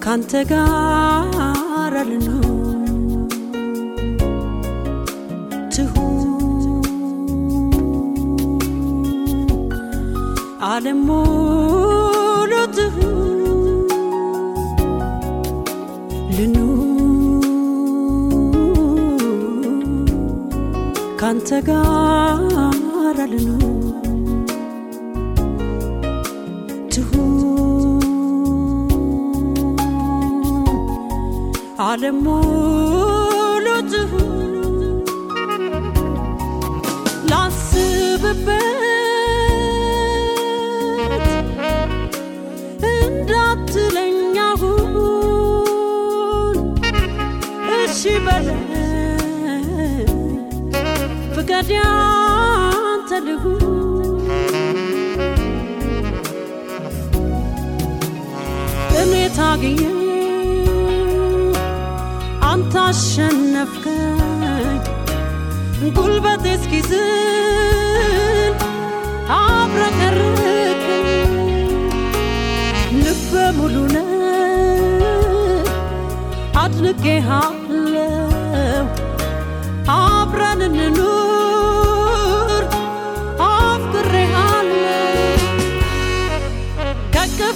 ካንተ ጋር ልኑር ትሁን ዓለም ሙሉ ትሁን ልኑር ካንተ ጋር ልኑር ትሁን ዓለም ሙሉ ትሁን ላስብበት እንዳትለኝ አሁን እሺ በለኝ ፍቃድ ያንተ ልሁን እኔ ታግዬ አንተ አሸነፍከኝ ጉልበቴ እስኪዝል አብረከርከኝ ልበ ሙሉ ነህ አድንቄሃለሁ አብረን እንኑር አፍቅሬሃለሁ ከቅፍ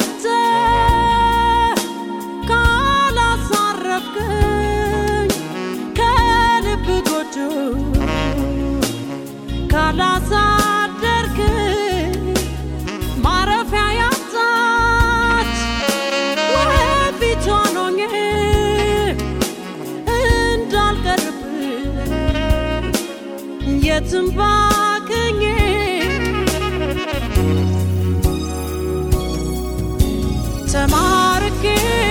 ገብተህ ካላሳረፍከኝ ከልብ ጎጆ ካላሳደርክኝ ማረፊያ ያጣች ወፊቷን ሆኜ እንዳልቀርብህ የትም ባክኜ ተማርኬ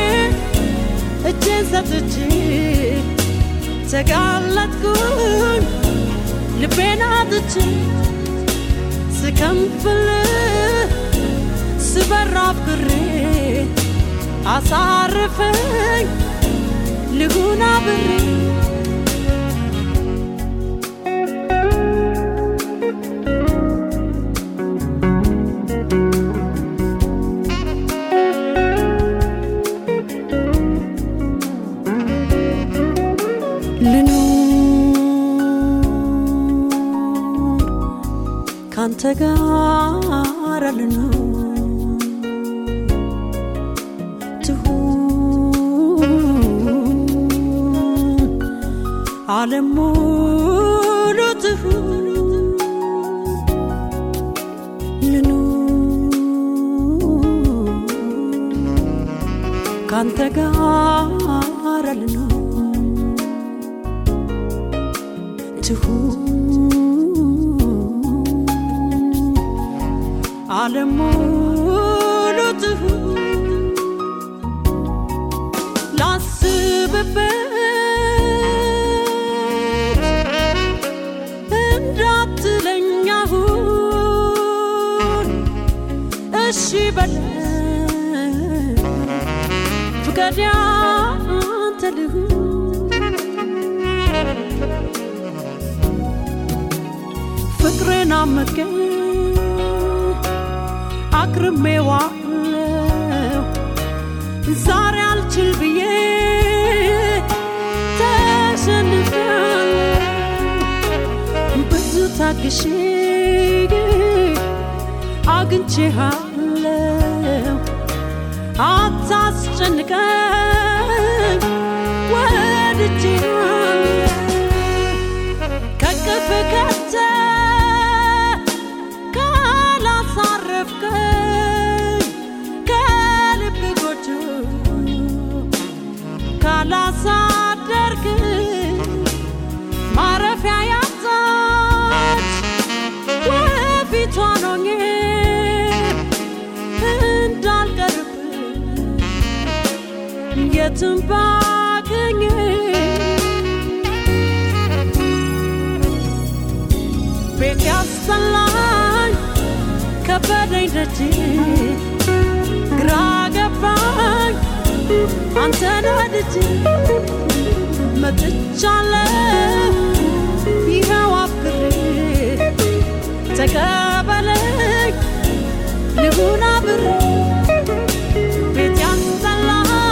እጄን ሰጥቼ ተጋለጥኩኝ ልቤን አጥቼ ስከንፍል ስበር አፍቅሬ አሳርፈኝ ልሁን አብሬ ልኑር ካንተ ጋር ልኑር ትሁን ዓለም ሙሉ ትሁን ልኑር ካንተ ጋር ልኑር ትሁን ዓለም ሙሉ ትሁን ላስብበት እንዳትለኝ አሁን እሺ በለኝ ፍቃድ ያንተ ልሁን ፍቅርን አመቀ አክርሜዋለሁ ዛሬ አልችል ብዬ ተሸንፌያለሁ ብዙ ታግሼ አግኝቼሃለሁ አታስጨንቀኝ ወድጄሃለሁ ከቅፍ ከተህ ካላሳረፍከኝ ከልብ ጎጆ ካላሳደርክኝ ማረፊያ ያጣች ወፊቷን ሆኜ እንዳልቀርብህ የትም ባገኝ ቤት ያስጠላኝ ከበደኝ ደጅ ግራ ገባኝ አንተን ወድጄ መጥቻለሁ ይኸው አፍቅሬ ተቀበለኝ ልሁን አብሬ ቤት ያስጠላኝ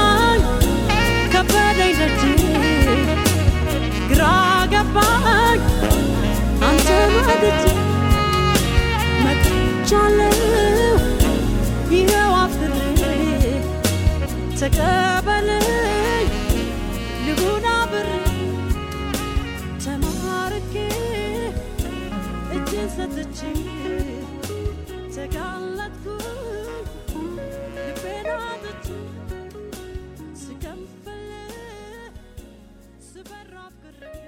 አፍቅሬ